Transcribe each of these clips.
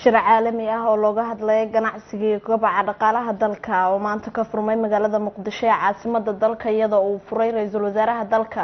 shir caalami ah oo looga hadlaya ganacsiga iyo kobaca dhaqaalaha dalka oo maanta ka furmay magaalada muqdisho ee caasimada dalka iyadoo uu furay ra-iisul wasaaraha dalka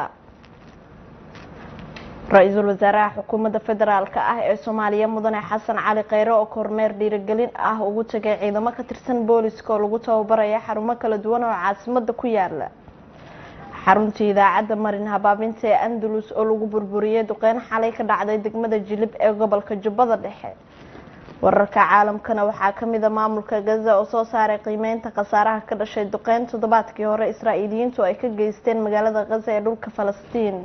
ra-iisul wasaaraha xukuumadda federaalk ah ee soomaaliya mudane xasan cali kheyre oo kormeer dhiirigelin ah ugu tagay ciidamo ka tirsan booliska oo lagu tababaraya xarumo kala duwan oo caasimada ku yaala xaruntii idaacadda marin habaabinta ee andalus oo lagu burburiyey duqeyn xalay ka dhacday degmada jilib ee gobolka jubbada dhexe wararka caalamkana waxaa kamid a maamulka gaza oo soo saaray qiimeynta khasaaraha ka dhashay duqeyn toddobaadkii hore israa'iiliyiintu ay ka geysteen magaalada gaza ee dhulka falastiin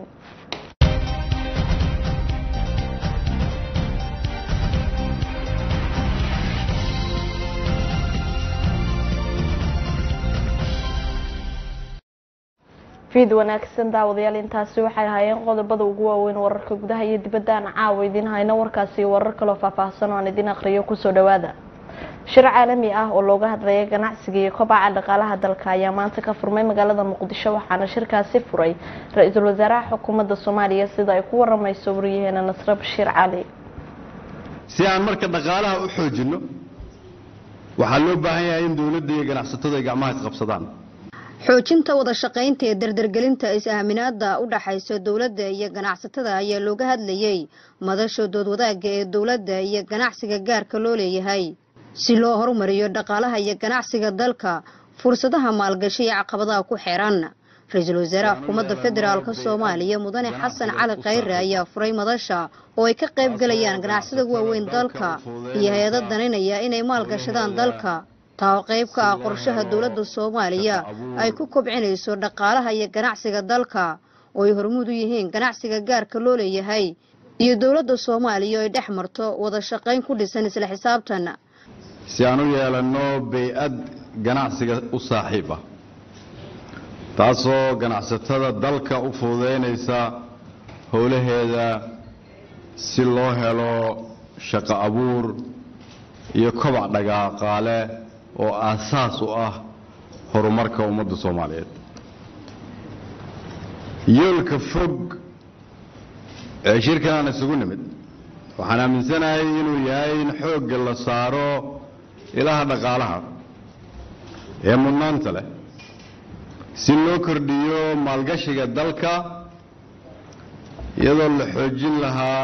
fiid wanaagsan daawadayaal intaasi waxay ahaayeen qodobada ugu waaweyn wararka gudaha iyo dibadda aan caawa idiin hayno warkaasi warar kaloo faahfaahsan oo aan idiin aqriyo kusoo dhawaada shir caalami ah oo looga hadlaya ganacsiga iyo kobaca dhaqaalaha dalka ayaa maanta ka furmay magaalada muqdisho waxaana shirkaasi furay ra-iisul wasaaraha xukuumadda soomaaliya sida ay ku waramayso waryaheena nasre bashiir cali si aan marka dhaqaalaha u xoojinno waxaa loo baahan yahay in dowladda iyo ganacsatadu ay gacmaha isqabsadaan xoojinta wada shaqaynta ee dardargelinta is-aaminaada u dhaxaysa dowladda iyo ganacsatada ayaa looga hadlayey madasha dood wadaagga ee dowladda iyo ganacsiga gaarka loo leeyahay si loo horumariyo dhaqaalaha iyo ganacsiga dalka fursadaha maalgashi iyo caqabadaha ku xeeran ra-iisul wasaaraha xukuumadda federaalk soomaaliya mudane xasan cali kheyre ayaa furay madasha oo ay ka qayb galayaan ganacsada waaweyn dalka iyo hay-ado daninaya inay maalgashadaan dalka taa oo qayb ka ah qorshaha dowladda soomaaliya ay ku kobcinayso dhaqaalaha iyo ganacsiga dalka oo ay hormuud u yihiin ganacsiga gaarka loo leeyahay iyo dowladda soomaaliya oo ay dhex marto wada shaqayn ku dhisan isla xisaabtan si aan u yeelanno bay-ad ganacsiga u saaxiib ah taasoo ganacsatada dalka u fududaynaysa howlaheeda si loo helo shaqo abuur iyo kobac dhaqaaqaale oo aasaas u ah horumarka ummadda soomaaliyeed yoolka fog ee shirkan aan isugu nimid waxaan aaminsanahay inuu yahay in xoogga la saaro ilaha dhaqaalaha ee mudnaanta leh si loo kordhiyo maalgashiga dalka iyadoo la xoojin lahaa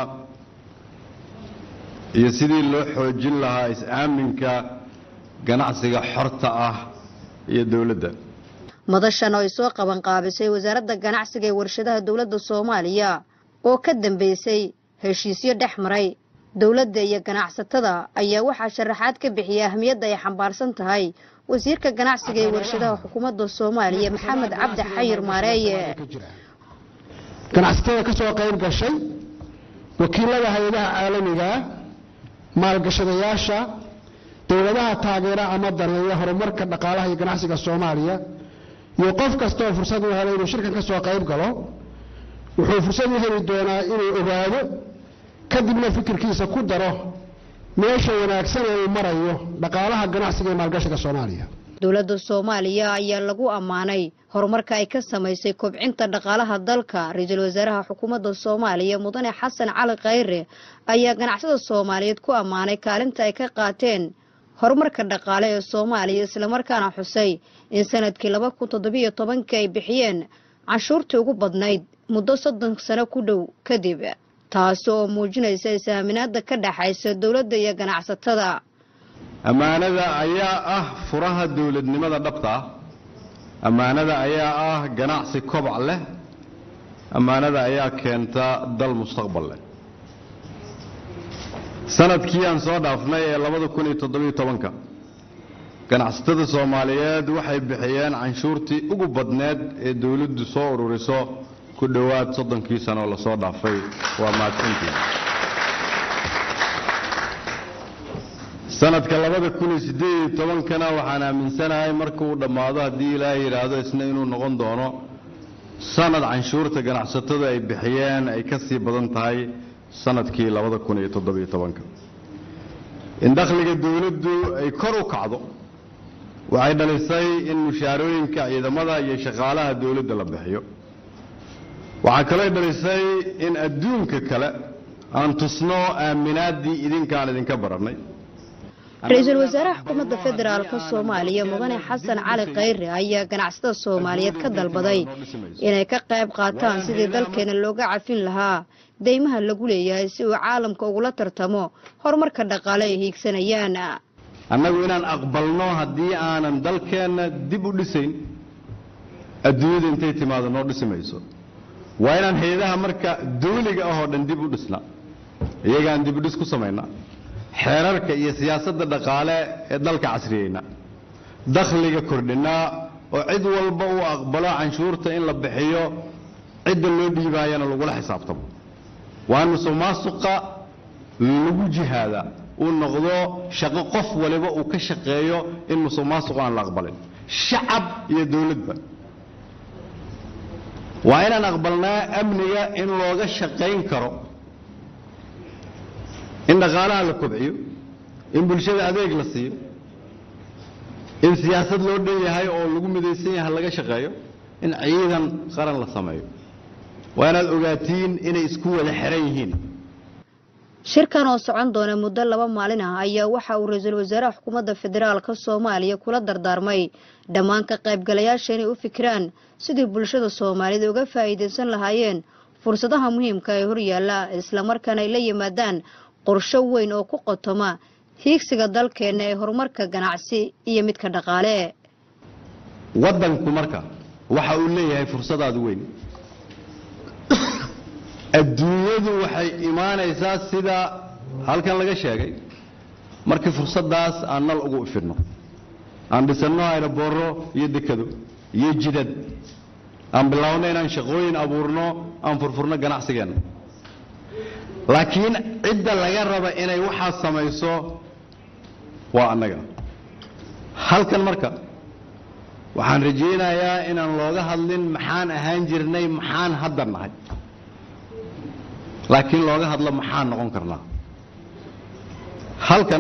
iyo sidii loo xoojin lahaa is-aaminka ganacsiga xorta ah iyo dowladda madashan oo ay soo qaban qaabisay wasaaradda ganacsiga ee warshadaha dowladda soomaaliya oo ka dambeysay heshiisyo dhex maray dowladda iyo ganacsatada ayaa waxaa sharaxaad ka bixiyay ahmiyadda ay xambaarsan tahay wasiirka ganacsiga ee warshadaha xukuumadda soomaaliya maxamed cabdi xayir maareeye ganacsatada ka soo qayb gashay wakiilada hay-adaha caalamigaa maalgashadayaasha dowladaha taageera ama daneeya horumarka dhaqaalaha iyo ganacsiga soomaaliya iyo qof kastaoo fursad u helay inuu shirkan ka soo qayb galo wuxuu fursad u heli doonaa inuu ogaado kadibna fikirkiisa ku daro meesha wanaagsan ee uu marayo dhaqaalaha ganacsiga iyo maalgashiga soomaaliya dowladda soomaaliya ayaa lagu ammaanay horumarka ay ka samaysay kobcinta dhaqaalaha dalka ra-iisul wasaaraha xukuumadda soomaaliya mudane xasan cali kheyre ayaa ganacsada soomaaliyeed ku ammaanay kaalinta ay ka qaateen horumarka dhaqaale ee soomaaliya islamarkaana xusay in sanadkii laba kun toddobiyo tobankii ay bixiyeen canshuurtii ugu badnayd muddo soddon sano ku dhow kadib taasi oo muujinaysa is-aaminaada ka dhexaysa dowladda iyo ganacsatada ammaanada ayaa ah furaha dowladnimada dhabta ah ammaanada ayaa ah ganacsi kobac leh ammaanada ayaa keenta dal mustaqbal leh sanadkii aan soo dhaafnay ee labada kun iyo toddobiyo tobanka ganacsatada soomaaliyeed waxay bixiyeen canshuurtii ugu badneed ee dowladdu soo ururiso ku dhowaad soddonkii sano oo lasoo dhaafay waa mahadsantii sanadka labada kun iyo siddeed iyo tobankana waxaan aaminsanahay marka uu dhammaado haddii ilaahay yidhaahdo isna inuu noqon doono sanad canshuurta ganacsatadu ay bixiyeen ay ka sii badan tahay sanadkii labada kun iyo toddobiyo tobanka in dakhliga dowladdu ay kor u kacdo waxay dhalisay in mushaarooyinka ciidamada iyo shaqaalaha dowladda la bixiyo waxaa kaloo dhalisay in adduunka kale aan tusno aaminaaddii idinkaan idinka barannay ra-iisul wasaaraha xukuumadda federaalka soomaaliya mudane xasan cali khayre ayaa ganacsatada soomaaliyeed ka dalbaday inay ka qayb qaataan sidii dalkeena looga cafin lahaa deymaha lagu leeyahay si uu caalamka ugula tartamo horumarka dhaqaale ay hiigsanayaan annagu inaan aqbalno haddii aanan dalkeenna dib u dhisayn adduunyada intay timaado noo dhisi mayso waa inaan hay-adaha marka dawliga ahoo dhan dib u dhisna iyagaan dib u dhis ku samaynaa xeerarka iyo siyaasadda dhaqaale ee dalka casriyeyna dakhliga kordhinaa oo cid walba uu aqbalo canshuurta in la bixiyo cidda loo dhiibaayana lagula xisaabtamo waa in musuqmaasuqa lagu jihaada uu noqdo shaqo qof waliba uu ka shaqeeyo in musuqmaasuqa aan la aqbalin shacab iyo dawladba waa inaan aqbalnaa amniga in looga shaqayn karo in dhaqaalaha la kobciyo in bulshada adeeg la siiyo in siyaasad loo dhan yahay oo lagu midaysan yahay laga shaqeeyo in ciidan qaran la sameeyo waa inaad ogaatiin inay isku wada xiran yihiin shirkan oo socon doona muddo laba maalin ah ayaa waxa uu ra-iisul wasaaraha xukuumadda federaalka soomaaliya kula dardaarmay dhammaan ka qaybgalayaasha inay u fikiraan sidii bulshada soomaalida uga faa'iidaysan lahaayeen fursadaha muhiimka ee horyaalla islamarkaana ay la yimaadaan qorsho weyn oo ku qotoma hiigsiga dalkeenna ee horumarka ganacsi iyo midka dhaqaale waddanku marka waxa uu leeyahay fursadaadu weyn adduunyadu waxay imaanaysaa sida halkan laga sheegay markii fursaddaas aan nal ugu ifidno aan dhisanno aynaboorro iyo dekado iyo jidad aan bilaawno inaan shaqooyin abuurno aan furfurno ganacsigeenna laakiin cidda laga raba inay waxaas samayso waa annaga halkan marka waxaan rajaynayaa inaan looga hadlin maxaan ahaan jirnay maxaan hadda nahay laakiin looga hadlo maxaan noqon karnaa halkan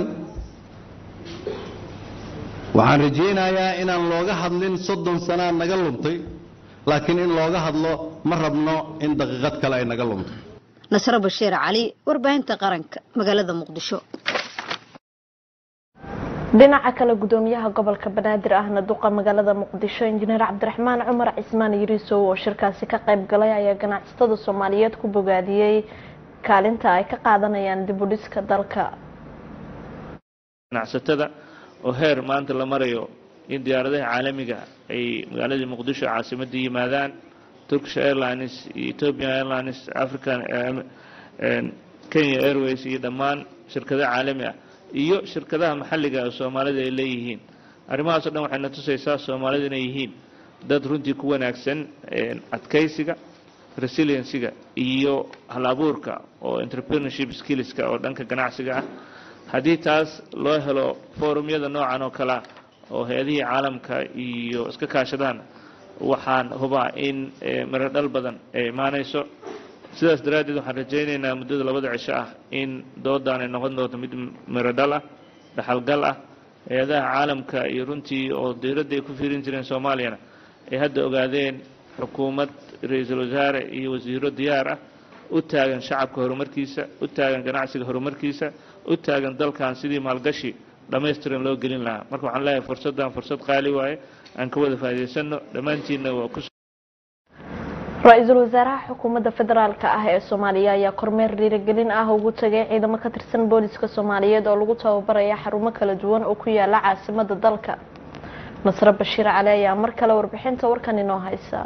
waxaan rajaynayaa inaan looga hadlin soddon sanaa naga luntay laakiin in looga hadlo ma rabno in daqiiqad kale ay naga lunto nasro bashiir cali warbaahinta qaranka magaalada muqdisho dhinaca kale gudoomiyaha gobolka banaadir ahna duqa magaalada muqdisho injineer cabdiraxmaan cumar cismaan yiriisow oo shirkaasi ka qayb galay ayaa ganacsatada soomaaliyeed ku bogaadiyey kaalinta ay ka qaadanayaan dib u dhiska dalka ganacsatada oo heer maanta la marayo in diyaaradaha caalamiga ay magaaladii muqdisho caasimadda yimaadaan turkish airlines iyo ethiopian airlines african kenya airways iyo dhammaan shirkado caalami ah iyo shirkadaha maxalliga ee soomaalida ay leeyihiin arrimahaas o dhan waxayna tusaysaa soomaalida inay yihiin dad runtii ku wanaagsan adkaysiga resiliencyga iyo hal abuurka oo entrepreneurship skillska oo dhanka ganacsiga ah haddii taas loo helo forumyada noocan oo kalea oo hay-adihii caalamka iyo iska kaashadaan waxaan hubaa in miro dhal badan ay imaanayso sidaas daraaddeed waxaan rajaynaynaa muddada labada cisho ah in doodan ay noqon doonto mid miro dhal ah dhaxalgal ah hay-adaha caalamka iyo runtii oo dowladda ay ku fiirin jireen soomaaliyana ay hadda ogaadeen xukuumad ra-iisul wasaare iyo wasiiro diyaar ah u taagan shacabka horumarkiisa u taagan ganacsiga horumarkiisa u taagan dalkan sidii maalgashi dhammaystiran loo gelin lahaa marka waxaan leeyahay fursaddan fursad qaali waaye aan ka wada faa'iidaysano dhammaantiinna waa ku ra-iisul wasaaraha xukuumadda federaalka ah ee soomaaliya ayaa kormeer dhiirigelin ah ugu tagay ciidamo ka tirsan booliska soomaaliyeed oo lagu tababaraya xarumo kala duwan oo ku yaala caasimada dalka nasre bashiir cali ayaa mar kale warbixinta warkan inoo haysa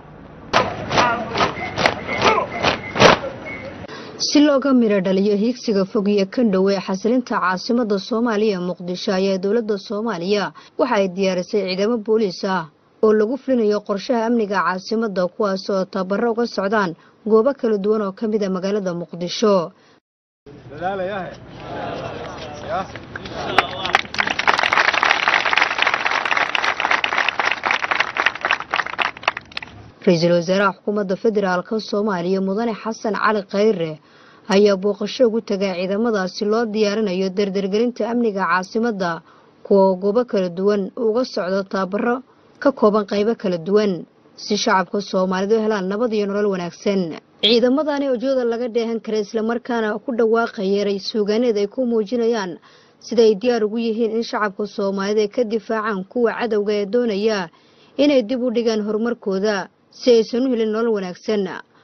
si looga midho dhaliyo hiigsiga fog iyo kan dhow ee xasilinta caasimada soomaaliya muqdisho ayaa dowladda soomaaliya waxa ay diyaarisay ciidamo booliis ah oo lagu fulinayo qorshaha amniga caasimada kuwaas oo tababaro uga socdaan goobo kala duwan oo ka mid a magaalada muqdisho ra-iisul wasaaraha xukuumadda federaalka soomaaliya mudane xasan cali khayre ayaa booqasho ugu tagaa ciidamadaasi loo diyaarinayo dardargelinta amniga caasimada kuwa oo goobo kala duwan uga socdo tababaro ka kooban qaybo kala duwan si shacabka soomaalida u helaan nabad iyo nolol wanaagsan ciidamadani ujeeda laga dheehan kara islamarkaana ku dhawaaqaya ray suugaaneed ay ku muujinayaan sida ay diyaar ugu yihiin in shacabka soomaaliyeed ay ka difaacaan kuwa cadowga ee doonaya inay dib u dhigaan horumarkooda si aysan u helin nolol wanaagsan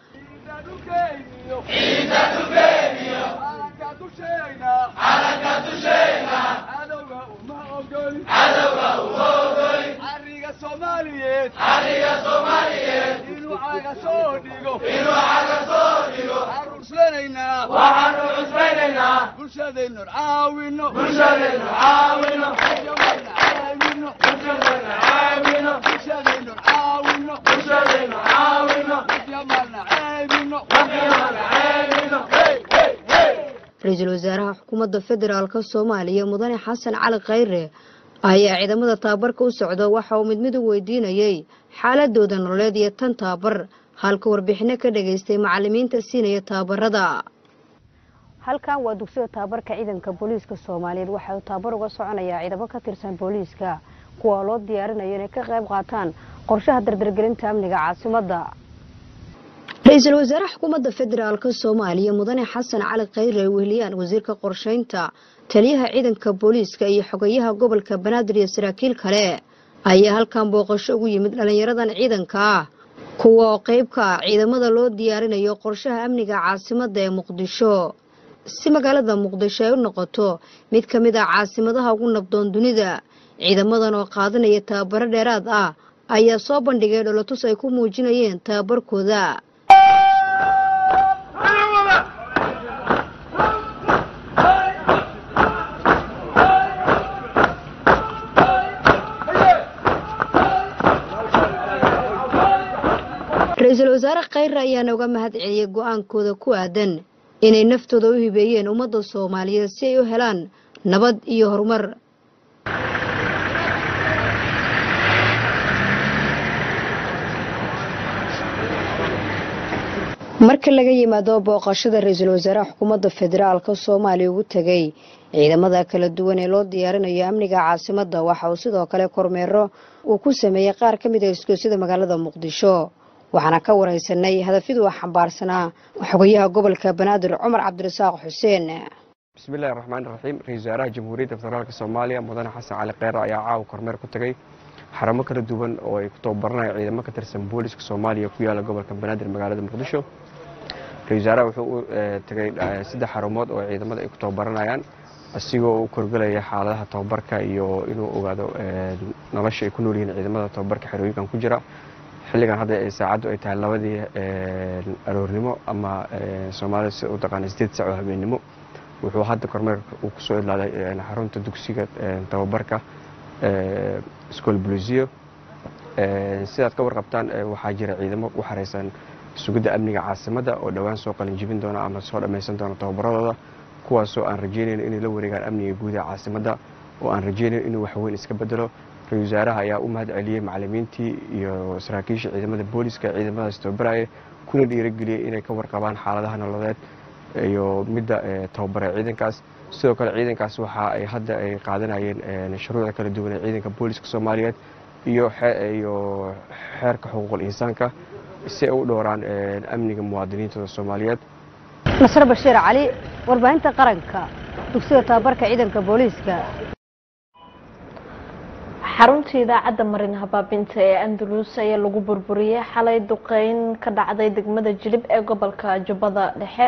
ra-iisul wasaaraha xukuumadda federaalk soomaaliya mudane xasan cali khayre ayaa ciidamada tababarka u socda waxa uu mid mid u weydiinayay xaaladooda nololeed iyo tan tababar halka warbixino ka dhageystay macalimiinta siinaya tababarada halkan waa dugsiga tababarka ciidanka booliiska soomaaliyeed waxa uu tababar uga soconayaa ciidamo ka tirsan booliiska kuwa loo diyaarinayo inay ka qayb qaataan qorshaha dardargelinta amniga caasimadda ra-iisul wasaare xukuumadda federaalk soomaaliya mudane xasan cali khayre ay weheliyaan wasiirka qorsheynta taliyaha ciidanka booliiska iyo xogayaha gobolka banaadir iyo saraakiil kale ayaa halkan booqasho ugu yimid dhallinyaradan ciidanka ah kuwa oo qayb ka ah ciidamada loo diyaarinayo qorshaha amniga caasimadda ee muqdisho si magaalada muqdisho ay u noqoto mid ka mid ah caasimadaha ugu nabdoon dunida ciidamadan oo qaadanaya tababaro dheeraad ah ayaa soo bandhigay dholotus ay ku muujinayeen tababarkooda ra-iisul wasaare khayre ayaana uga mahad celiyay go-aankooda ku aadan inay naftooda u hibeeyeen ummadda soomaaliyeed si ay u helaan nabad iyo horumar marka laga yimaado booqashada ra-iisul wasaaraha xukuumadda federaalk soomaaliya ugu tegay ciidamada kala duwan ee loo diyaarinayo amniga caasimadda waxa uu sidoo kale kormeero uu ku sameeyey qaar ka mid a isgoysyada magaalada muqdisho waxaana ka wareysanay hadafyadu a xambaarsanaa xogayaha gobolka banaadir cumar cabdirasaaq xuseen bismillahi raxmaani raxiim ra-isul wasaaraha jamhuuriyadda federaalk soomaaliya mudane xasan cali kheyre ayaa caawa kormeer ku tegay xaramo kala duwan oo ay ku tababaranayaan ciidamo ka tirsan booliska soomaaliya ku yaala gobolka banaadir magaalada muqdisho ra-isul wasaaraha wuxuu u tegay saddex xarumood oo ciidamada ay ku tababaranayaan asigoo u korgelaya xaaladaha tababarka iyo inuu ogaado nolosha ay ku nool yihiin ciidamada tababarka xerooyinkan ku jira xilligan hadda saacaddu ay tahay labadii aroornimo ama soomaalida sida u taqaana sideed sac oo habeennimo wuxuu hadda kormeerka uu kusoo idlaaday xarunta dugsiga tababarka school blusiyo sidaad ka warqabtaan waxaa jira ciidamo u xareysan sugidda amniga caasimadda oo dhowaan soo qalinjibin doona ama soo dhammaysan doona tababaradooda kuwaasoo aan rajeynayn inay la wareegaan amniga guud ee caasimadda oo aan rajeynayn inuu waxweyn iska bedelo ra-isul wasaaraha ayaa u mahad celiyey macalimiintii iyo saraakiisha ciidamada booliska ee ciidamadaas tababaraya kuna dhiirageliyey inay ka warqabaan xaaladaha nololeed iyo midda tababare ciidankaas sidoo kale ciidankaas waxa ay hadda ay qaadanayeen shuruucda kala duwan ee ciidanka booliska soomaaliyeed iyo iyo xeerka xuquuqul insaanka si ay u dhowraan amniga muwaadiniintooda soomaaliyeed nasre bashiir cali warbaahinta qaranka dugsiga tababarka ciidanka booliiska xaruntii idaacadda marin habaabinta ee andalus ayaa lagu burburiyey xalay duqeyn ka dhacday degmada jilib ee gobolka jubbada dhexe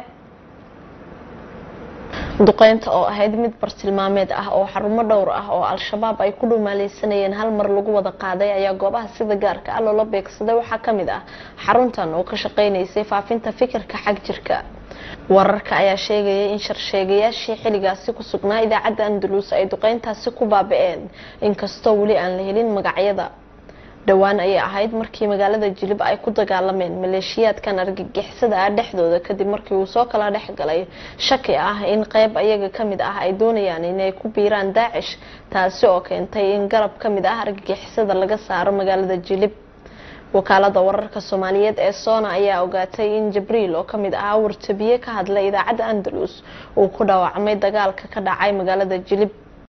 duqeynta oo ahayd mid bartilmaameed ah oo xarumo dhowr ah oo al-shabaab ay ku dhumaaleysanayeen hal mar lagu wada qaaday ayaa goobaha sida gaarka ah loola beegsaday waxaa ka mid ah xaruntan oo ka shaqeynaysay faafinta fikirka xag jirka wararka ayaa sheegaya in sharsheegayaashii xilligaasi ku sugnaa idaacadda andalus ay duqeyntaasi ku baaba-een inkastoo weli aan la helin magacyada dhowaan ayay ahayd markii magaalada jilib ay ku dagaalameen maleeshiyaadkan argagixisada ah dhexdooda kadib markii uu soo kala dhex galay shaki ah in qeyb ayaga kamid ah ay doonayaan inay ku biiraan daacish taasi oo keentay in garab kamid ah argagixisada laga saaro magaalada jilib wakaalada wararka soomaaliyeed ee soona ayaa ogaatay in jibriil oo kamid ahaa wartabiye ka hadlay idaacadda andalus uu ku dhaawacmay dagaalka ka dhacay magaalada jilib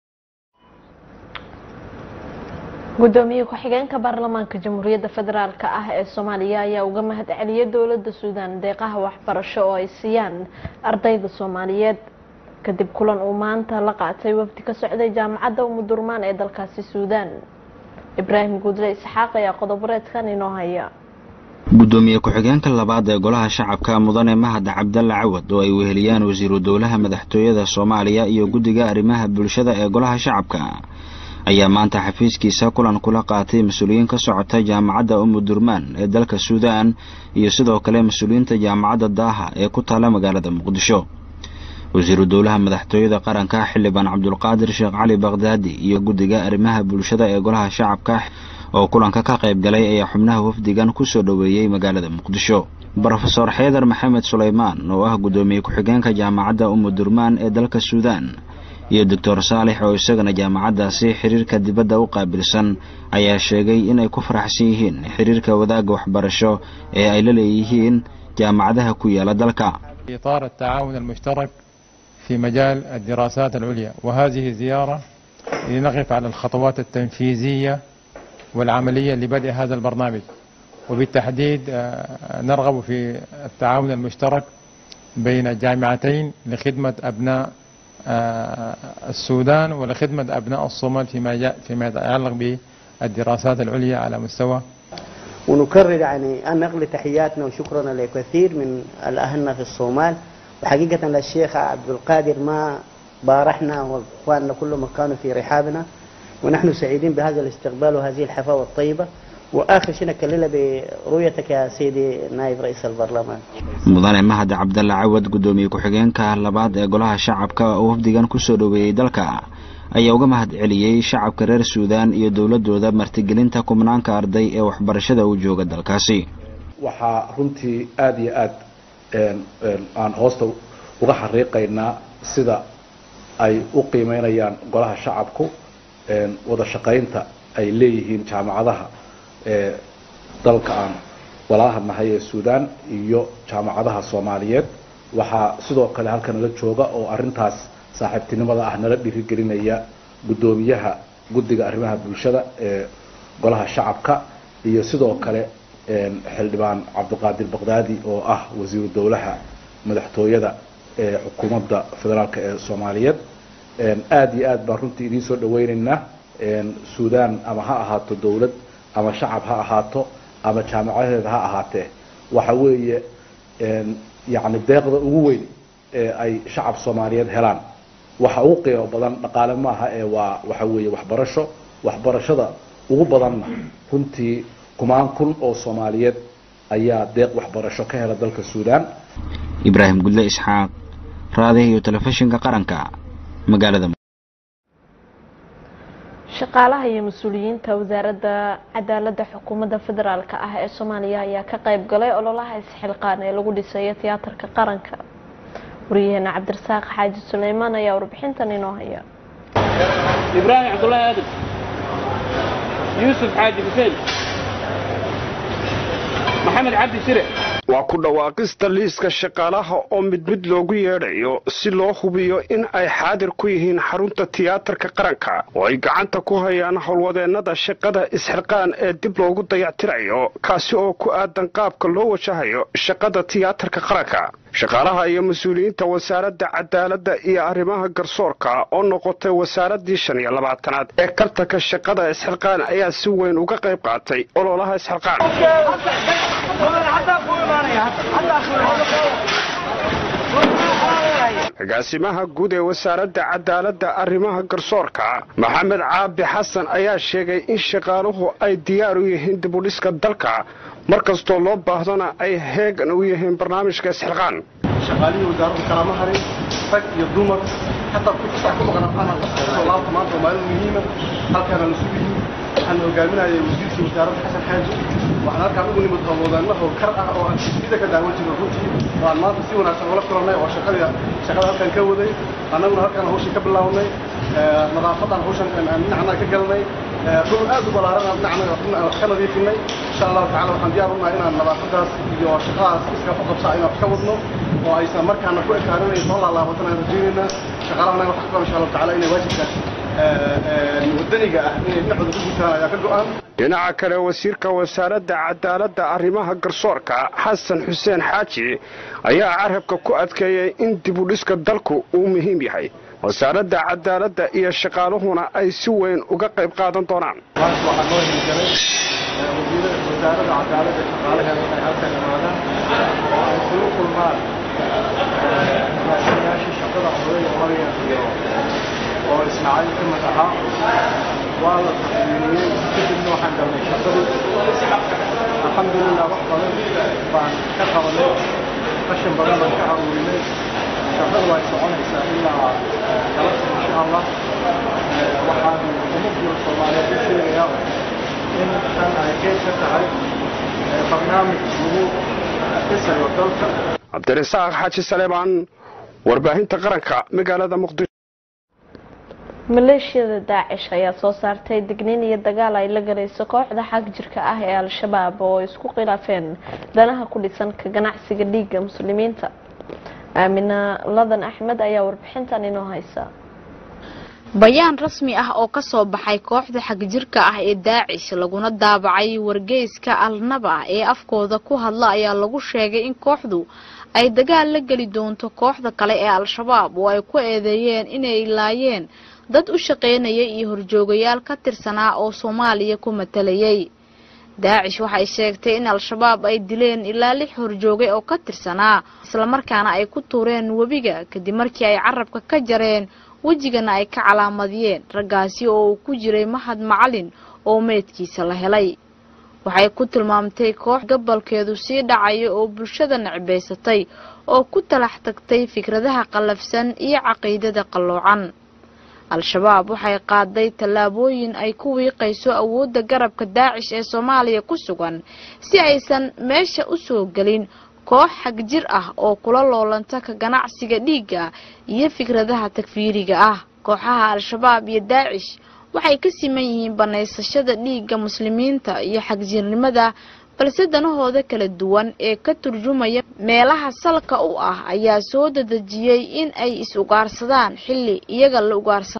gudoomiye ku-xigeenka baarlamaanka jamhuuriyadda federaalk ah ee soomaaliya ayaa uga mahad celiyay dowlada suudaan deeqaha waxbarasho oo ay siiyaan ardayda soomaaliyeed kadib kulan uu maanta la qaatay wafdi ka socday jaamacadda umudurmaan ee dalkaasi suudaan ibraahim guudle isxaaq ayaa qodoboreedkan inoo haya gudoomiye ku-xigeenka labaad ee golaha shacabka mudane mahad cabdalle cawad oo ay weheliyaan wasiiru dowlaha madaxtooyada soomaaliya iyo guddiga arrimaha bulshada ee golaha shacabka ayaa maanta xafiiskiisa kulan kula qaatay mas-uuliyiin ka socota jaamacadda umudurmaan ee dalka suudaan iyo sidoo kale mas-uuliyiinta jaamacadda daaha ee ku taala magaalada muqdisho wasiiru dowlaha madaxtooyada qaranka xildhibaan cabdulqaadir sheekh cali bakhdaadi iyo guddiga arrimaha bulshada ee golaha shacabka oo kulanka ka qayb galay ayaa xubnaha wafdigan ku soo dhoweeyey magaalada muqdisho brofeor xeydar maxamed sulaymaan oo ah guddoomiye ku-xigeenka jaamacadda umudurmaan ee dalka suudaan iyo doctor saalex oo isagana jaamacaddaasi xiriirka dibadda u qaabilsan ayaa sheegay inay ku faraxsan yihiin xiriirka wadaagga waxbarasho ee ay la leeyihiin jaamacadaha ku yaala dalka إطار التعاون المشترك في مجال الدراسات العليا وهذه زيارة لنقف على الخطوات التنفيذية والعملية لبدء هذا البرنامج وبالتحديد نرغب في التعاون المشترك بين الجامعتين لخدمة أبناء السودان ولخدمة أبناء الصومال فيما فيما يتعلق بالدراسات العليا على مستوى ونكرر يعني أن نقل تحياتنا وشكرنا لكثير من الأهلنا في الصومال وحقيقة الشيخ عبد القادر ما بارحنا وإخواننا كلهم كانوا في رحابنا ونحن سعيدين بهذا الاستقبال وهذه الحفاوة الطيبة وآخر شيء نكللها برؤيتك يا سيدي نائب رئيس البرلمان mudane mahad cabdalle cawad guddoomiye ku-xigeenka labaad ee golaha shacabka oo wafdigan kusoo dhoweeyey dalka ayaa uga mahad celiyey shacabka reer suudaan iyo dowladooda martigelinta kumnaanka arday ee waxbarashada u jooga dalkaasi waxaa runtii aada iyo aad aan hoosta uga xariiqaynaa sida ay u qiimeynayaan golaha shacabku wada shaqaynta ay leeyihiin jaamacadaha ee dalka aan walaalaha nahay ee suudaan iyo jaamacadaha soomaaliyeed waxaa sidoo kale halka nala jooga oo arintaas saaxiibtinimada ah nala dhiirigelinaya guddoomiyaha guddiga arrimaha bulshada ee golaha shacabka iyo sidoo kale xildhibaan cabdiqaadir baqdaadi oo ah wasiiru dowlaha madaxtooyada ee xukuumadda federaalk ee soomaaliyeed aada iyo aad baan runtii idiin soo dhaweyneynaa suudaan ama ha ahaato dowlad ama shacab ha ahaato ama jaamacadeeda ha ahaatee waxa weeye yani deeqda ugu weyn ee ay shacab soomaaliyeed helaan waxa ugu qiimo badan dhaqaale maaha ee waa waxa weeye waxbarasho waxbarashada ugu badanna runtii kumaan kun oo soomaaliyeed ayaa deeq waxbarasho ka hela dalka suudaan ibraahim gudle isxaaq raadiha iyo telefishinka qaranka magaalada shaqaalaha iyo mas-uuliyiinta wasaaradda cadaaladda xukuumadda federaalk ah ee soomaaliya ayaa ka qayb galay ololaha isxilqaan ee lagu dhisayo tiyaatarka qaranka wariyaheena cabdirasaaq xaaji suleymaan ayaa warbixintan inoo haya ibraahim cabdulaahi aadan yuusuf xaaji xuseen maxamed cabdi shire waa ku dhawaaqista liiska shaqaalaha oo mid mid loogu yeedhayo si loo hubiyo in ay xaadir ku yihiin xarunta tiyaatarka qaranka oo ay gacanta ku hayaan howlwadeennada shaqada isxilqaan ee dib loogu dayactirayo kaasi oo ku aadan qaabka loo wajahayo shaqada tiyaatarka qaranka shaqaalaha iyo mas-uuliyiinta wasaaradda cadaaladda iyo arrimaha garsoorka oo noqotay wasaaraddii shan iyo labaatanaad ee kartanka shaqada isxilqaan ayaa si weyn uga qayb qaatay ololaha isxilqaan agaasimaha guud ee wasaaradda cadaaladda arrimaha garsoorka maxamed caabi xasan ayaa sheegay in shaqaaluhu ay diyaar u yihiin dibudhiska dalka mar kastoo loo baahdona ay heegan u yihiin barnaamijka isxilqaan shaqaalihii wasaaradda kalama harin rag iyo dumar xataa kutusaa ku maqan soo laabta maanta waa maalin muhiima halkaana la sugiyi waxaan hogaaminayay wasiirkii wasaaradda xasan xaaji waxaan halkaan ugu nimid howlwadeennaho kar ah oo aan sida ka daawan jirno runtii oo aan maanta si wanaagsan ula kulannay oo shaqada shaqada halkaan ka waday annaguna halkaan hawshii ka bilaabnay nadaafadan hawshan dhinacna ka galnay dhul aad u ballaaran dhinacna wax ka nadiifinay insha allahu tacala waxaan diyaar u nahay inaan nadaafadaas iyo shaqadaas iska ku qabsaa inaan wax ka wadno oo aysan markaana ku ekaaninay soo laalaabatana aan rajaynaynaa shaqaalahana waxaan ku insha allahu tacala inay waajibkaas wadaniga ah inay dhinacooda ku gutaan ayaa ka go-an dhinaca kale wasiirka wasaaradda cadaaladda arrimaha garsoorka xasan xuseen xaaji ayaa carabka ku adkeeyey in dibudhiska dalku uu muhiim yahay wasaaradda cadaaladda iyo shaqaaluhuna ay si weyn uga qayb qaadan doonaan maanta waxaa noo hirgelay wasiirada wasaaradda cadaaladda shaqaalaheeda inay halkan imaadaan oo ay kula kulmaan agaasimayaashii shaqada odayga maryan iyo oo ismaaciil ka mid ahaa waa la taswiiriyey kadibna waxaan galnay shaqadii alxamdulilah wax badan baan ka qabanay qashin badan baan ka aruurinay shaqadu way soconaysaa ilaa galabta insha allah waxaan ummadda soomaaliyeed u sheegayaa in tan ay qeyb ka tahay barnaamij lagu dhisayo dalka cabdirasaaq xaaji saleebaan warbaahinta qaranka magaalada muqdisho maleeshiyada daacish ayaa soo saartay digniin iyo dagaal ay la galayso kooxda xag jirka ah ee al-shabaab oo isku khilaafeen danaha ku dhisan ka ganacsiga dhiigga muslimiinta aamina ladan axmed ayaa warbixintan inoo haysa bayaan rasmi ah oo ka soo baxay kooxda xagjirka ah ee daacish laguna daabacay wargeyska alnaba ee afkooda ku hadla ayaa lagu sheegay in kooxdu ay dagaal la geli doonto kooxda kale ee al-shabaab oo ay ku eedeeyeen inay laayeen dad u shaqaynayay iyo horjoogayaal ka tirsanaa oo soomaaliya ku matalayay daacish waxay sheegtay in al-shabaab ay dileen ilaa lix horjoogay oo ka tirsanaa islamarkaana ay ku tuureen webiga kadib markii ay carabka ka jareen wejigana ay ka calaamadiyeen raggaasi oo uu ku jiray mahad macalin oo meydkiisa la helay waxay ku tilmaamtay koox gabalkeedu sii dhacaya oo bulshada necbaysatay oo ku talax tagtay fikradaha qallafsan iyo caqiidada qalloocan al-shabaab waxay qaaday tallaabooyin ay ku wiiqayso awoodda garabka daacish ee soomaaliya ku sugan si aysan meesha u soo gelin koox xagjir ah oo kula loolanta ka ganacsiga dhiigga iyo fikradaha takfiiriga ah kooxaha al-shabaab iyo daacish waxay ka siman yihiin banaysashada dhiigga muslimiinta iyo xagjirnimada balse danahooda kala duwan ee ka turjumaya meelaha salka u ah ayaa soo dadejiyey in ay is-ugaarsadaan xilli iyaga la ugaarsa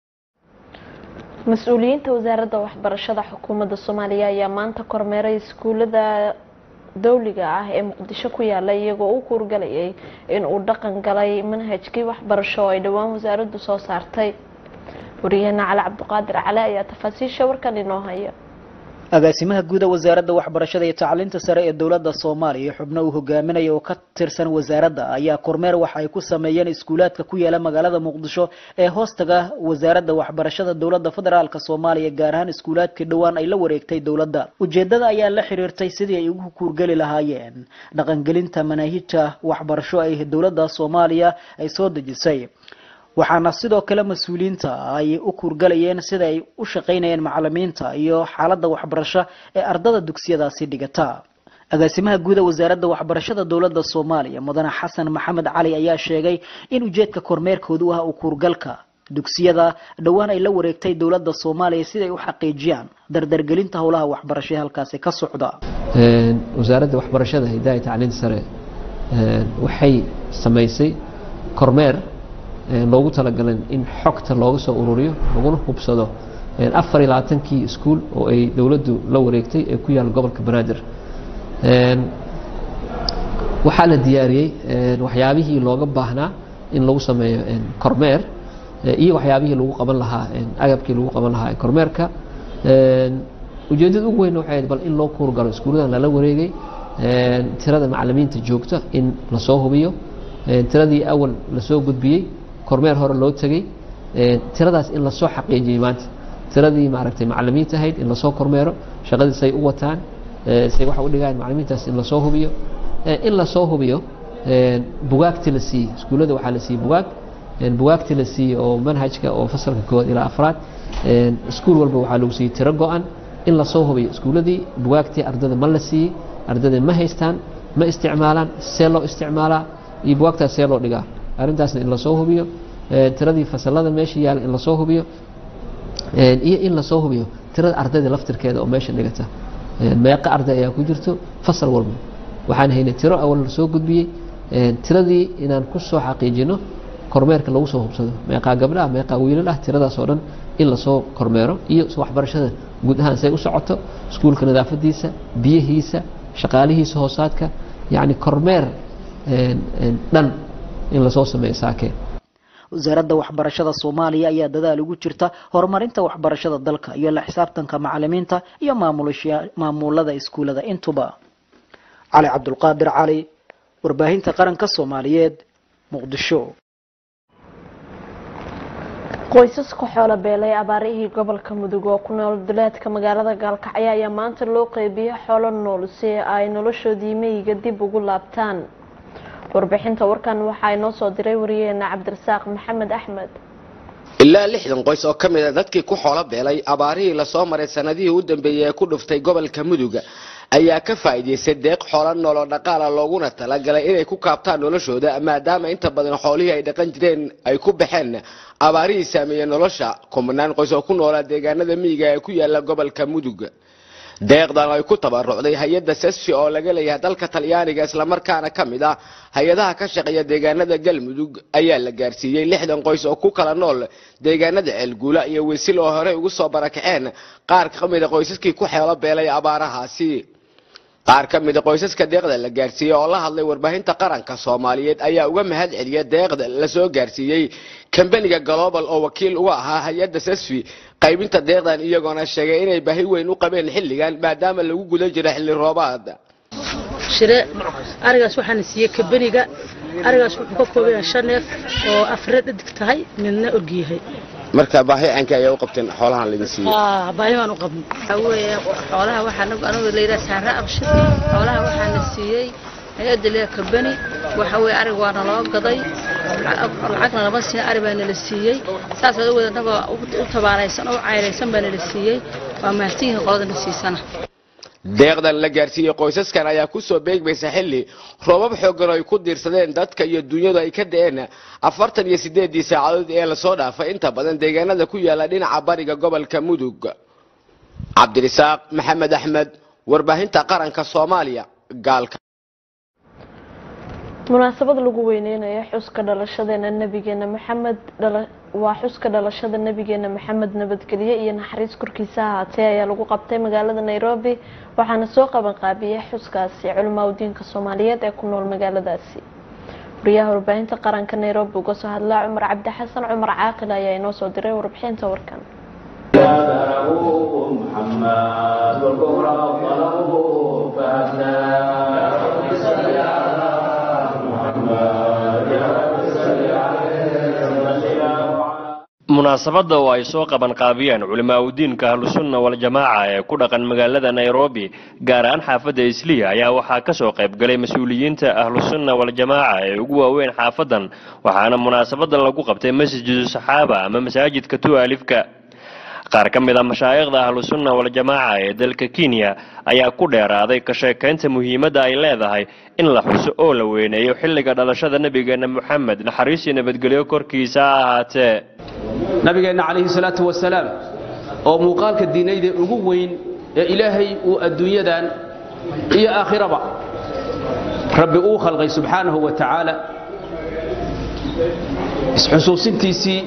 mas-uuliyiinta wasaaradda waxbarashada xukuumadda soomaaliya ayaa maanta kormeeray iskuulada dowliga ah ee muqdisho ku yaala iyagoo u kuurgalayay in uu dhaqan galay manhajkii waxbarasho oo ay dhowaan wasaaraddu soo saartay wariyaheena cali cabdiqaadir cali ayaa tafaasiisha warkan inoo haya agaasimaha guuda wasaaradda waxbarashada iyo tacliinta sare ee dowladda soomaaliya xubno uu hogaaminaya oo ka tirsan wasaaradda ayaa kormeer waxa ay ku sameeyeen iskuulaadka ku yaala magaalada muqdisho ee hoostaga wasaaradda waxbarashada dowladda federaalk soomaaliya gaar ahaan iskuulaadkii dhowaan ay la wareegtay dowladda ujeedada ayaa la xiriirtay sidii ay ugu kuurgeli lahaayeen dhaqangelinta manaahijta waxbarasho ay dowladda soomaaliya ay soo dejisay waxaana sidoo kale mas-uuliyiinta ay u kuurgalayeen sida ay u shaqaynayeen macalimiinta iyo xaaladda waxbarasho ee ardada dugsiyadaasi dhigata agaasimaha guuda wasaaradda waxbarashada dowladda soomaaliya mudane xasan maxamed cali ayaa sheegay in ujeedka kormeerkoodu ah u kuurgalka dugsiyada dhowaan ay la wareegtay dowladda soomaaliya siday u xaqiijiyaan dardargelinta howlaha waxbarasho ee halkaasi ka socda wasaaradda waxbarashada hidaha iyo tacliinta sare waxay samaysay kormeer loogu talagalay in xogta looga soo ururiyo laguna hubsado afar iyo labaatankii iskuul oo ay dowladdu la wareegtay ee ku yaala gobolka banaadir waxaa la diyaariyey waxyaabihii looga baahnaa in lagu sameeyo kormeer iyo waxyaabihii lagu qaban lahaa agabkii lagu qaban lahaa kormeerka ujeeddada ugu weyn waxay bal in loo kuurgalo iskuulladan lala wareegay tirada macalimiinta joogta in lasoo hubiyo tiradii awal lasoo gudbiyey kormeer hore loo tegey tiradaas in lasoo xaqiijiyey maanta tiradii maaragtay macalimiinta ahayd in lasoo kormeero shaqadii say u wataan say waxa u dhigaan macalimiintaas in lasoo hubiyo in lasoo hubiyo bugaagtii la siiyey iskuullada waxaa la siiyey bugaag bugaagtii la siiyey oo manhajka oo fasalka koowaad ilaa afraad iskuul walba waxaa lagu siiyey tiro go-an in lasoo hubiyo iskuulladii bugaagtii ardada ma la siiyey ardada ma haystaan ma isticmaalaan see loo isticmaalaa iyo bugaagtaas see loo dhigaa arrintaasna in lasoo hubiyo tiradii fasalada meesha yaala in lasoo hubiyo iyo in lasoo hubiyo tirada ardayda laftirkeeda oo meesha dhigata meeqa arday ayaa ku jirto fasal walba waxaan haynay tiro awal lasoo gudbiyey tiradii inaan ku soo xaqiijino kormeerka lagu soo hubsado meeqaa gabdha ah meeqaa wiilal ah tiradaas oo dhan in lasoo kormeero iyo waxbarashada guud ahaan say u socoto iskuulka nadaafadiisa biyihiisa shaqaalihiisa hoosaadka yacni kormeer dhan in lasoo sameeyo saakeen wasaaradda waxbarashada soomaaliya ayaa dadaal ugu jirta horumarinta waxbarashada dalka iyo la xisaabtanka macalimiinta iyo maamulada iskuulada intuba cali cabdulqaadir cali warbaahinta qaranka soomaaliyeed muqdisho qoysaska xoolo beelay abaarihii gobolka mudug oo ku nool duleedka magaalada gaalkacyo ayaa maanta loo qeybiyey xoolo nool si ay noloshoodii meyiga dib ugu laabtaan warbixinta warkan waxaa inoo soo diray wariyaheena cabdirasaaq maxamed axmed ilaa lixdan qoys oo ka mid a dadkii ku xoolo beelay abaarihii lasoo maray sanadihii u dambeeyey ee ku dhuftay gobolka mudug ayaa ka faa'iidaystay deeq xoolo nool oo dhaqaala looguna talagalay inay ku kaabtaan noloshooda maadaama inta badan xoolihii ay dhaqan jireen ay ku baxeen abaarihii saameeyey nolosha kumanaan qoys oo ku noolaa deegaanada miyiga ee ku yaala gobolka mudug deeqdan ay ku tabarucday hay-adda sesfi oo laga leeyahay dalka talyaaniga islamarkaana ka mid ah hay-adaha ka shaqeeya deegaanada galmudug ayaa la gaarsiiyey lixdan qoys oo ku kala nool deegaanada ceelguula iyo wisil oo horey ugu soo barakaceen qaar ka mida qoysaskii ku xeelo beelay abaarahaasi qaar ka mida qoysaska deeqda la gaarsiiyey oo la hadlay warbaahinta qaranka soomaaliyeed ayaa uga mahad celiya deeqda lasoo gaarsiiyey kambaniga global oo wakiil uga ahaa hay-adda sesfi qaybinta deeqdan iyagoona sheegay inay baahi weyn u qabeen xilligan maadaama lagu guda jiro xilli roobaad shire arigaas waxaana siiyey kabeniga arigaas wuxuu ka kooban yahay shan neef oo afre dhadig tahay midna ogyahay marka baahi caynka ayaa u qabteen xoolahan laydin siiyey baahi baan u qabnay waxaa weeye xoolaha waxaa anigu layidhaha saare abshir xoolaha waxaana siiyey hay-adda leeya kabeni waxa weeye arig waana loo gaday lacagna lama siin ari baa nala siiyey saas awood annagoo u tabaaraysan oo u cayraysan baa nala siiyey waa mahadsanyihiin qoladana siisana deeqdan la gaarsiiyey qoysaskan ayaa kusoo beegmaysa xilli roobab xoogan oo ay ku diirsadeen dadka iyo dunyadu ay ka da-een afartan iyo sideedii saacadood ee lasoo dhaafay inta badan deegaanada ku yaala dhinaca bariga gobolka mudug cabdirisaaq maxamed axmed warbaahinta qaranka soomaaliya gaalka munaasabad lagu weyneynayo xuska dhalashadeena nabigeena maxamed waa xuska dhalashada nabigeena maxamed nabadgelye iyo naxariis korkiisa ahaatee ayaa lagu qabtay magaalada nairobi waxaana soo qaban qaabiyey xuskaasi culamaa udiinka soomaaliyeed ee ku nool magaaladaasi wariyaha warbaahinta qaranka nairobi uga soo hadlaa cumar cabdi xasan cumar caaqil ayaa inoo soo diray warbixinta warkan munaasabadda oo ay soo qaban qaabiyeen culimaauddiinka ahlusunna waljamaaca ee ku dhaqan magaalada nairobi gaar ahaan xaafadda isliya ayaa waxaa ka soo qayb galay mas-uuliyiinta ahlusunna waljamaaca ee ugu waaweyn xaafadan waxaana munaasabadan lagu qabtay masjidu saxaaba ama masaajidka tu'alifka qaar ka mid a mashaayikhda ahlusunna waljamaaca ee dalka kenya ayaa ku dheeraaday ka sheekaynta muhiimadda ay leedahay in la xuso oo la weyneeyo xilliga dhalashada nebigeena moxamed naxariisii nabadgelyo korkiisa ha ahaatee nabigeenna calayhi salaatu wasalaam oo muuqaalka diinayda ugu weyn ee ilaahay uu adduunyadan iyo aakhiraba rabbi uu khalqay subxaanahu wa tacaala isxusuusintiisii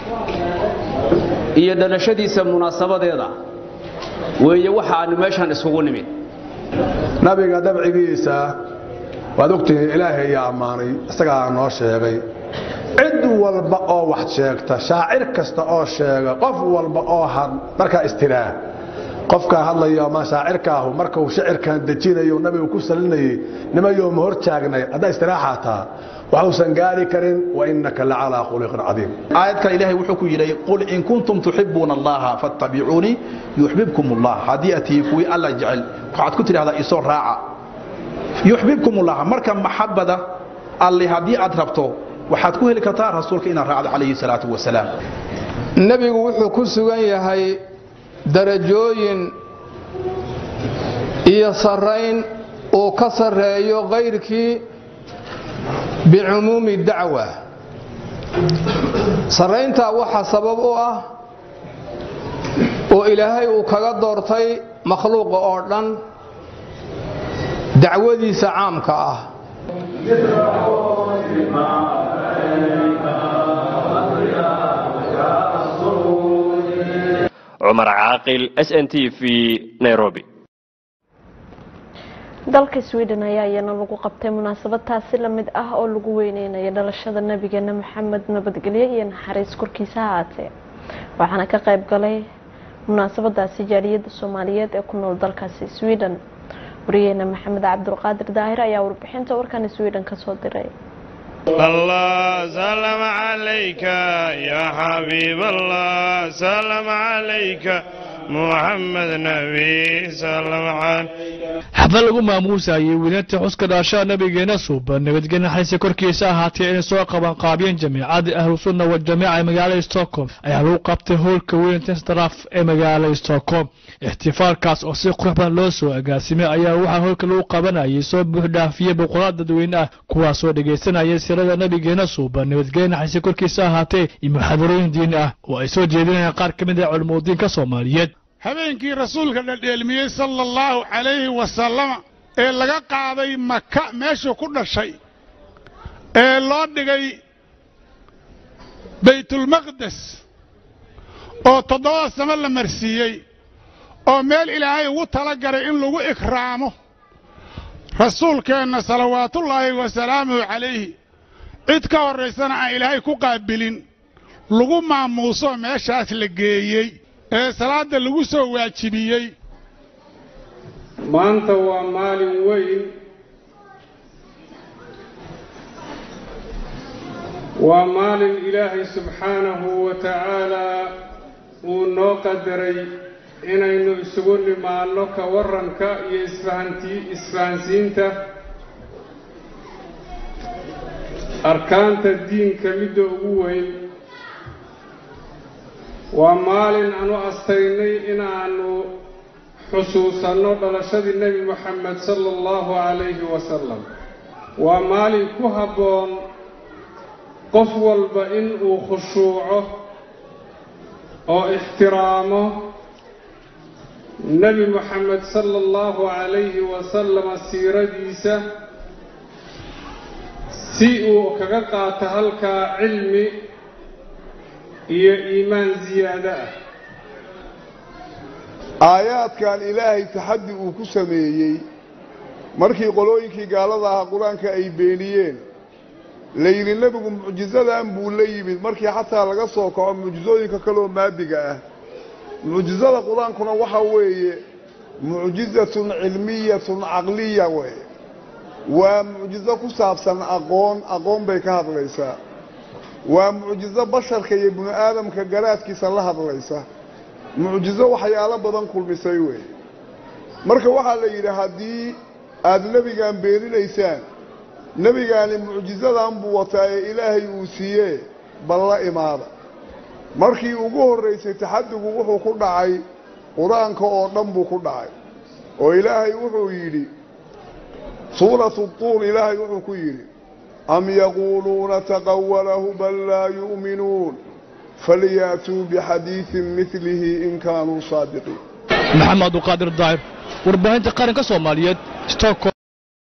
iyo dhalashadiisa munaasabadeeda weeye waxa aanu meeshaan iskugu nimid nabiga dabcigiisa waad ogtihiin ilaahay ayaa ammaanay isagaa noo sheegay cid walba oo wax sheegta shaacir kasta oo sheega qof walba oo markaa istiraa qofkaa hadlayo ama shaacirkaahu markuu shicirkan dejinayo nabigu ku salinayay nimayoo ma hor taagnay haddaa istiraaxaataa waxuusan gaari karin wainaka lacalaa khuluqin cadiim aayadka ilaahay wuxuu ku yidhi qul in kuntum tuxibuuna allaha fattabicuunii yuxbibkum allah haddii aad tihi kuwii alla jecel waxaad ku tidhahdaa isoo raaca yuxbibkum allah marka maxabada alli haddii aad rabto waxaad ku heli kartaa rasuulka inaad raacdo calayhi salaatu wasalaam nebigu wuxuu ku sugan yahay darajooyin iyo sarrayn uu ka sarreeyo kayrkii bicumuumi dacwa sarrayntaa waxaa sabab u ah oo ilaahay uu kaga doortay makhluuqa oo dhan dacwadiisa caamka ah cumar caaqil s n t v nairobi dalka sweden ayaa iyana lagu qabtay munaasabad taasi lamid ah oo lagu weyneynayo dhalashada nabigeena maxamed nabadgelyo iyo naxariis korkiisa haatee waxaana ka qayb galay munaasabadaasi jaaliyada soomaaliyeed ee ku nool dalkaasi sweden wariyeena maxamed cabdulqaadir daahir ayaa warbixinta warkan sweden kasoo diray الله سلام عليك يا حبيب الله سلام عليك محمد نبي سلام عليك xaflad lagu maamuusayay weynaynta xuska dhaashaha nabigeena suuban nabadgelya naxariista korkiisa ahaatee inay soo qaban qaabiyeen jamiicadda ahlusunna waljamiica ee magaalada stockholm ayaa lagu qabtay howlka weynantan straf ee magaalada stockholm ixtifaalkaas oo si qurux badan loo soo agaasimay ayaa waxaa howlka lagu qabanayay soo buuxdhaafiyey boqolaal dadweyne ah kuwaasoo dhegaysanaya sirada nabigeena suuban nabadgelya naxariista korkiisa ahaatee iyo muxaadarooyin diini ah oo ay soo jeedinayaan qaar ka mid ah culimudiinka soomaaliyeed habeenkii rasuulka dhaldheelmiyey sala allahu calayhi wasalama ee laga qaaday maka meeshuu ku dhashay ee loo dhigay baytulmaqdes oo toddobada samo la marsiiyey oo meel ilaahay ugu tala galay in lagu ikraamo rasuulkeenna salawaatullaahi wasalaamuhu calayhi cid ka horraysana aan ilaahay ku qaabilin lagu maamuuso meeshaas la geeyey ee salaadda lagu soo waajibiyey maanta waa maalin weyn waa maalin ilaahay subxaanahu wa tacaalaa uu noo qadaray inaynu isugu nimaanno ka warranka iyo isfahantii isfahansiinta arkaanta diinka midda ugu weyn waa maalin aanu astaynay inaannu xusuusanno dhalashadii nebi moxamed sala allahu calayhi wasalam waa maalin ku habboon qof walba in uu khushuuco oo ixtiraamo nebi moxamed sala allahu calayhi wasalama siiradiisa si uu kaga qaato halkaa cilmi iyo iimaan ziyaado ah aayaadkan ilaahay taxaddi uu ku sameeyey markii qolooyinkii gaalada ahaa qur-aanka ay beeniyeen la yidhi nebigu mucjisadan buu la yimid markii xataa laga soo kaco mucjisooyinka kaleoo maadiga ah mucjisada qur-aankuna waxa weeye mucjizatun cilmiyatun caqliya weeye waa mucjizo ku saabsan aqoon aqoon bay ka hadlaysaa waa mucjizo basharka iyo bini aadamka garaadkiisa la hadlaysa mucjizo waxyaalo badan kulmisay weeye marka waxaa la yidhi haddii aada nebigan beeninaysaan nebigaani mucjizadan buu wataa ee ilaahay uu siiyee bal la imaada markii ugu horraysay taxadigu wuxuu ku dhacay qur-aanka oo dhan buu ku dhacay oo ilaahay wuxuu yidhi suuratu tuur ilaahay wuxuu ku yidhi am yaquuluuna taqawalahu bal laa yu'minuun falyaatuu bixadiidin milihi in kaanuu saadiqiin maxamed abduqaadir daahir warbaahinta qaranka soomaaliyeed stockholm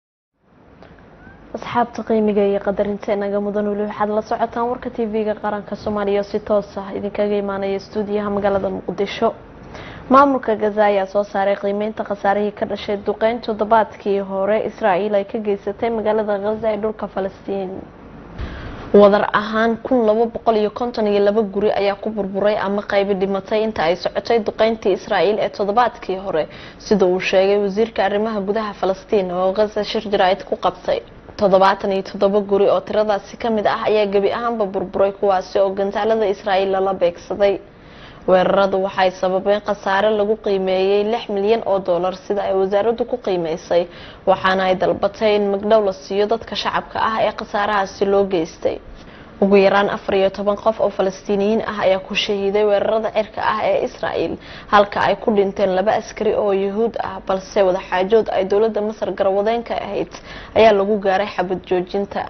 asxaabta qiimiga iyo qadarinta inaga mudan weli waxaad la socotaan warka tv-ga qaranka soomaaliya oo si toos ah idinkaga imaanaya stuudiyaha magaalada muqdisho maamulka gaza ayaa soo saaray qiimeynta khasaarihii ka dhashay duqeyn toddobaadkii hore israa'iil ay ka geysatay magaalada khaza ee dhulka falastiin wadar ahaan kun laba boqol iyo konton iyo laba guri ayaa ku burburay ama qaybi dhimatay inta ay socotay duqeyntii israa'iil ee toddobaadkii hore sida uu sheegay wasiirka arrimaha gudaha falastiin oo khaza shir jaraa'id ku qabtay toddobaatan iyo toddoba guri oo tiradaasi ka mid ah ayaa gebi ahaanba burburay kuwaasi oo gantaalada israa'iil lala beegsaday weeraradu waxay sababeen khasaare lagu qiimeeyey lix milyan oo dollar sida ay wasaaraddu ku qiimeysay waxaana ay dalbatay in magdhow la siiyo dadka shacabka ah ee khasaarahaasi loo geystay ugu yaraan afar iyo toban qof oo falastiiniyiin ah ayaa ku shahiiday weerarada cirka ah ee israa'iil halka ay ku dhinteen laba askari oo yuhuud ah balse wadaxaajood ay dowladda masar garwadeenka ahayd ayaa lagu gaaray xabad joojinta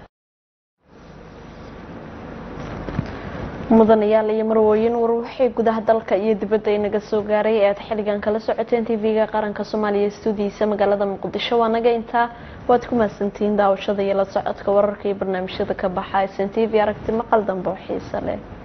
mudanayaal iyo marwooyin war waxay gudaha dalka iyo dibadda inaga soo gaaray ee aad xilligan kala socoteen tv-ga qaranka soomaaliya stuudiyiisa magaalada muqdisho waa naga intaa waad ku mahadsantihiin daawashada iyo la socodka wararka iyo barnaamijyada ka baxa sn t v aragti maqal dambe oo xiise leh